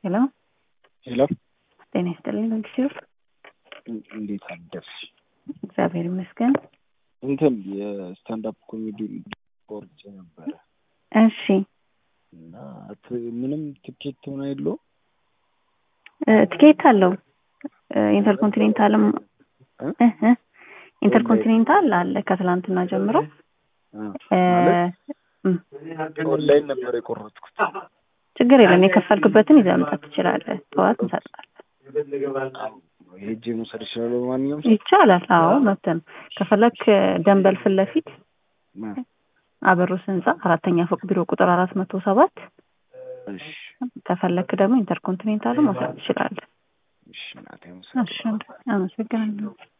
ሄሎ ሄሎ ጤና ይስጥልኝ ጊዜር እንዴት አደርሽ? እግዚአብሔር ይመስገን። እንትን የስታንዳፕ ኮሜዲ ቆርጬ ነበረ እሺ እና ት- ምንም ትኬት ሆነ የለው እ፣ ትኬት አለው እ፣ ኢንተርኮንቲኔንታልም እ፣ እ፣ ኢንተርኮንቲኔንታል አለ ከትላንትና ጀምሮ እ፣ እም፣ ኦንላይን ነበር የቆረጥኩት። ችግር የለም የከፈልክበትን ይዘህ መምጣት ትችላለህ። ጠዋት እንሰጣለን። ሄጄ መውሰድ እችላለሁ በማንኛውም ሰዓት? ይቻላል። አዎ መብት ነው። ከፈለክ ደንበል ፊት ለፊት ማ- አበሩስ ህንጻ አራተኛ ፎቅ ቢሮ ቁጥር አራት መቶ ሰባት እሺ ከፈለክ ደግሞ ኢንተርኮንቲኔንታል መውሰድ ትችላለህ። እሺ እናቴ እሺ አመሰግናለሁ።